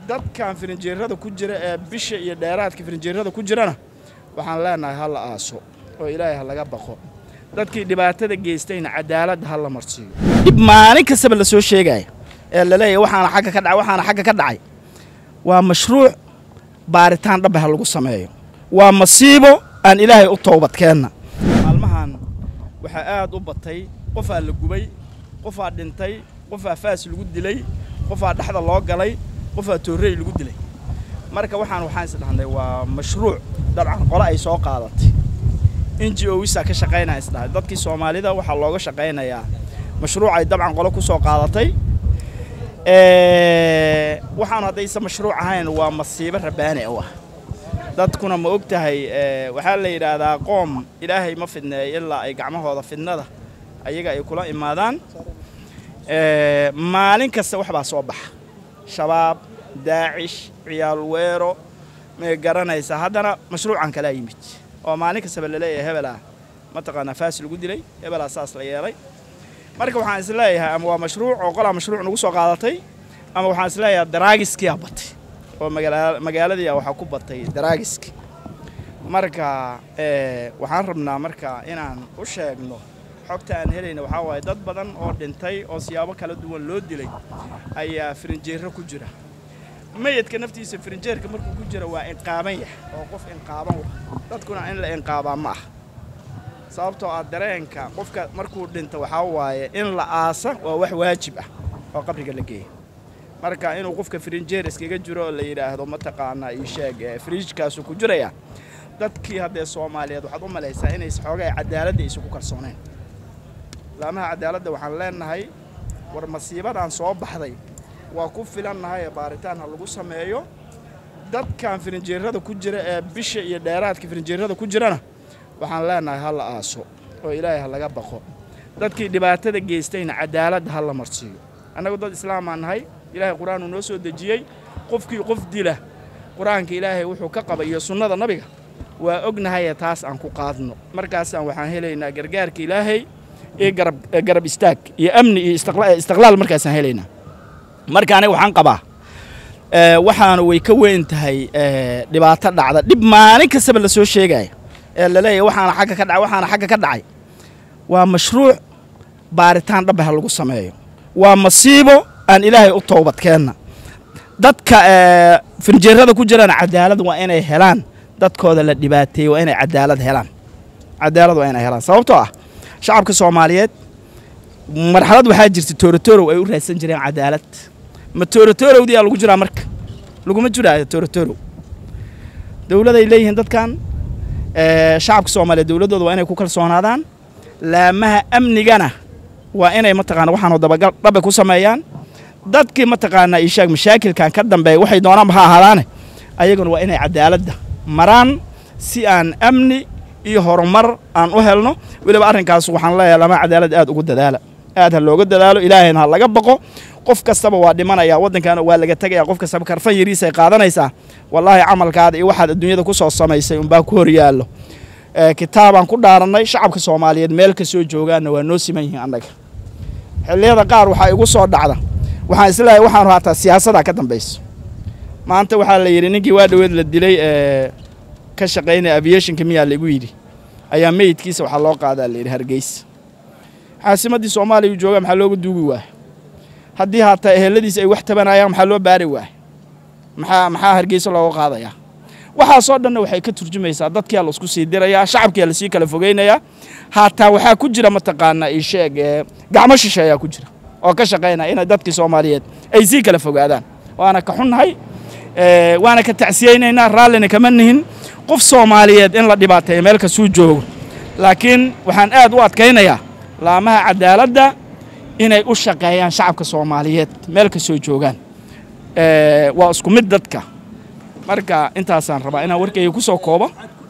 dadkan firinjeerada ku jira ee bisha iyo dheeraadka firinjeerada ku jirana waxaan leenahay ha la aaso oo ilaahay ha laga baqo dadkii dhibaatada geystayna cadaaladda ha la marsiiyo dhib maalin kastaba la soo sheegaya ee laleeyahy waxaana xagga ka dhacay waxaana xagga ka dhacay waa mashruuc baaritaan dhaba ha lagu sameeyo waa masiibo aan ilaahay u toobadkeenna maalmahan waxaa aad u batay qofaa la gubay qofaa dhintay qofaa faas lagu dilay qofaa dhexda loo galay qofaa toorrey lagu dilay marka waxaan waxaan isdhahnay waa mashruuc dabcan qole ay soo qaadatay n g o wisaa ka shaqaynaya isdhahay dadkii soomaalida waxaa looga shaqaynayaa mashruuc ay dabcan qole ku soo qaadatay waxaanu haddayse mashruuc ahayn waa masiibo rabaani u ah dadkuna ma og tahay waxaa la yidhaahdaa qoom ilaahay ma fidneeyo ilaa ay gacmahooda fidnada ayaga ay kula imaadaan maalin kasta wax baa soo baxa shabaab daacish ciyaal weero may garanaysaa haddana mashruucan kalaa yimid oo maalin kastaba laleeyahay hebelaa mataqaanaa faas lagu dilay hebelaa saas la yeelay marka waxaan is leeyahay ama waa mashruuc oo qolaa mashruuc nagu soo qaadatay ama waxaan is leeyahay daraagiskiyaa batay oo magaaladii waxaa ku batay daraagiski marka waxaan rabnaa marka inaan u sheegno xogta aan helayna waxaa waaye dad badan oo dhintay oo siyaabo kala duwan loo dilay ayaa firinjeero ku jira mayadka naftiisa firinjeerka markuu ku jira waa inqaaban yahay oo qof inqaaban wa dadkuna in la inqaabaa ma ah sababtoo ah dareenka qofka markuu dhinto waxaa waaye in la aasa waa wax waajib ah oo qabriga la geeya marka inuu qofka firinjeer iskaga jiro oo la yidhaahdo mataqaanaa ii sheeg firiijkaasuu ku jiraya dadkii haddee soomaaliyeed waxaad u malaysaa inays xoogay cadaaladda isugu kalsoonayn laamaha cadaaladda waxaan leenahay war masiibadaan soo baxday waa ku filannahay ee baaritaan ha lagu sameeyo dadkan firinjeerada ku jira ee bisha iyo dheeraadka firinjeerada ku jirana waxaan leenahay ha la aaso oo ilaahay ha laga baqo dadkii dhibaatada geystayna cadaaladda ha la marsiiyo annagu dad islaamaan nahay ilaahay qur-aanuu noo soo dejiyey qofkii qof dila qur-aanka ilaahay wuxuu ka qaba iyo sunnada nabiga waa ognahayee taas aan ku qaadno markaasaan waxaan helaynaa gargaarka ilaahay iyo garab garab istaag iyo amni iyo istiqlaal markaasaan helaynaa marka aniga waxaan qabaa waxaana way ka weyn tahay dhibaato dhacda dhib maalin kastaba la soo sheegaya ee laleeyahy waxaana xagga ka dhacay waxaana xagga ka dhacay waa mashruuc baaritaan dhaba ha lagu sameeyo waa masiibo aan ilaahay u toobadkeenna dadka firinjeerada ku jirana cadaalad waa inay helaan dadkooda la dhibaateeyey waa inay cadaalad helaan cadaalad waa inay helaan sababtoo ah shacabka soomaaliyeed marxalad waxaa jirta toorotorow ay u raadsan jireen cadaalad ma toorotorowdiyaa lagu jiraa marka laguma jiraayo toorotorow dowladay leeyihiin dadkan shacabka soomaaliyeed dowladdooda waa inay ku kalsoonaadaan laamaha amnigana waa inay mataqaana waxaanu dabagal dhabe ku sameeyaan dadkii mataqaanaa ishaag mashaakilkan ka dambeeya waxay doonaanba ha ahaadaane ayaguna waa inay cadaaladda maraan si aan amni iyo horumar aan u helno weliba arrinkaas waxaan leeyahay lama cadaalad aad ugu dadaala aad ha looga dadaalo ilaahayna ha laga baqo qof kastaba waa dhimanaya waddankaana waa laga tegaya qof kastaba karfan yariisay qaadanaysaa wallaahi camalkaada iyo waxaad adduunyada ku soo samaysay unbaa ku hor yaallo kitaabaan ku dhaarannay shacabka soomaaliyeed meel ka soo joogaanna waa noo siman yihiin annaga xilliyada qaar waxaa igu soo dhacda waxaan isleeyahay waxaanu haataa siyaasadaa ka dambayso maanta waxaa la yidhi ninkii waa dhoweed la dilay ee ka shaqaynaya aviationka miyaa laigu yidhi ayaa meyidkiisa waxaa loo qaadaa la yidhi hargeysa caasimaddii soomaaliya uu jooga maxaa looga duugi waaya haddii haataa eheladiisa ay wax tabanayaan maxaa loo baari waaya maxaa maxaa hargeysa looga qaadayaa waxaasoo dhanna waxay ka turjumaysaa dadkiyaa la isku sii dirayaa shacabkiyaa lasii kala fogeynayaa haataa waxaa ku jira mataqaanaa ii sheeg gacmo shishe ayaa ku jira oo ka shaqaynaya inay dadkii soomaaliyeed ay sii kala fogaadaan waana ka xunnahay waana ka tacsiyeynaynaa raallina kama nihin qof soomaaliyeed in la dhibaateeyo meel kastuu joogo laakiin waxaan aad u adkaynayaa laamaha cadaaladda inay u shaqeeyaan shacabka soomaaliyeed meel kastoo joogaan waa isku mid dadka marka intaasaan rabaa inaan warkayga ku soo koobo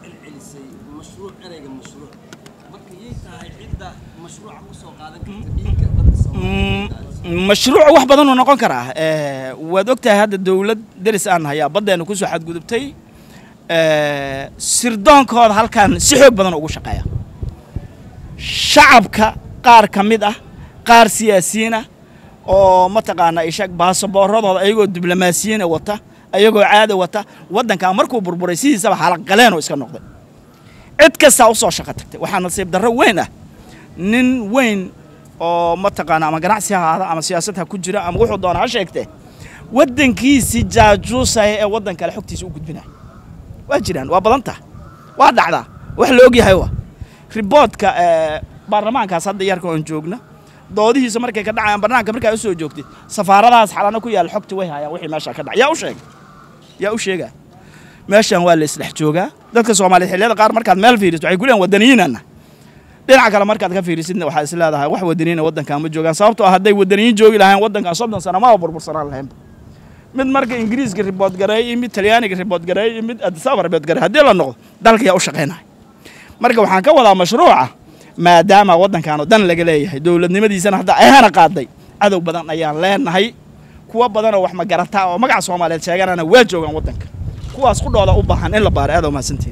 mashruuc wax badanuu noqon karaa waad og tahay hadda dowlad deris aan hayaa baddeena kusoo xadgudubtay sirdoonkooda halkaan si xoog badan ugu shaqeeya shacabka qaar ka mid ah qaar siyaasiyiin ah oo mataqaana ishag baasaboorradooda ayagoo diblomaasiyiina wata ayagoo caada wata waddankan markuu burburay sidiisaba xalaqgaleenoo iska noqday cid kastaa u soo shaqo tagtay waxaa nasiib darro weyn ah nin weyn oo mataqaana ama ganacsi ha ahaada ama siyaasad ha ku jira ama wuxuu doona ha sheegtee waddankiisii jaajuusaya ee waddan kale xogtiisa u gudbinaya waa jiraan waa badan taha waa dhacdaa wax la og yahay wa riboodka baarlamaankaas hadda yarka oon joogna doodihiisa markay ka dhacayaan barnaamijka markaa u soo joogtay safaaradahaas xalana ku yaalla xogta way hayaan wixii meesha ka dhacay yaa u sheegay yaa u sheegaa meeshan waa la isdhex joogaa dadka soomaaliyeed xilliyada qaar markaad meel fiiriso waxay ku leeyihin wadaniyiinana dhinaca kale markaad ka fiirisidna waxaad is leedahay wax wadaniyiina waddankan ma joogaan sababtoo ah hadday wadaniyiin joogi lahayn waddankan soddon sano maba burbursanaan lahaynba mid marka ingiriiska ribood gareey mid talyaaniga ribood gareey mid adisaba ribood gareey haddii la noqdo dalka yaa u shaqaynaya marka waxaan ka wadaa mashruuca maadaama waddankan oo dan laga leeyahay dowladnimadiisana hadda ayhana qaaday cadow badan ayaan leenahay kuwa badanoo wax magarataa oo magaca soomaaliyeed sheeganana waa joogaan waddanka kuwaas qudhooda u baahan in la baaro aad mahadsantiin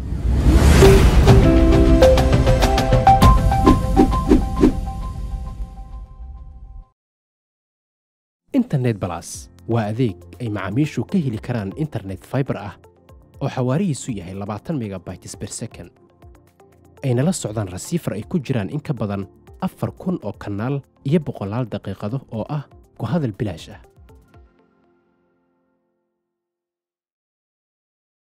internet balas waa adeeg ay macaamiishu ka heli karaan internet faibar ah oo xawaarihiisu yahay labaatan megabytes ber second ayna la socdaan rasiifar ay ku jiraan in ka badan afar kun oo kanaal iyo boqolaal daqiiqado oo ah ku hadal bilaash ah